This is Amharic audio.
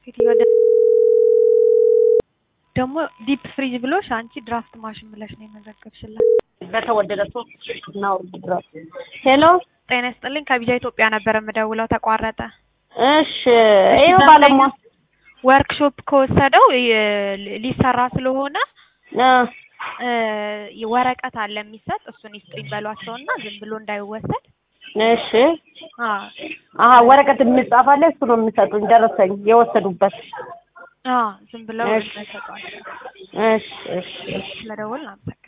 ሴትዮዋ ደ- ደግሞ ዲፕ ፍሪጅ ብሎሽ አንቺ ድራፍት ማሽን ብለሽ ነው የመዘገብሽላት። በተወደደ ሶስት እናውርድ ድረስ ሄሎ ጤና ይስጥልኝ ከቢጃ ኢትዮጵያ ነበር የምደውለው ተቋረጠ። እሺ ይኸው ባለሟ ወርክሾፕ ከወሰደው የ- ሊሰራ ስለሆነ እ እ ወረቀት አለ የሚሰጥ እሱን ይስጡኝ በሏቸውና ዝም ብሎ እንዳይወሰድ። እሺ አ አሀ ወረቀት የሚጻፍ አለ እሱ ነው የሚሰጡኝ ደረሰኝ የወሰዱበት አ ዝም ብለው እሺ። እንዳይሰጧቸው እሺ እሺ እሺ ስለደወልን አመሰግናለሁ።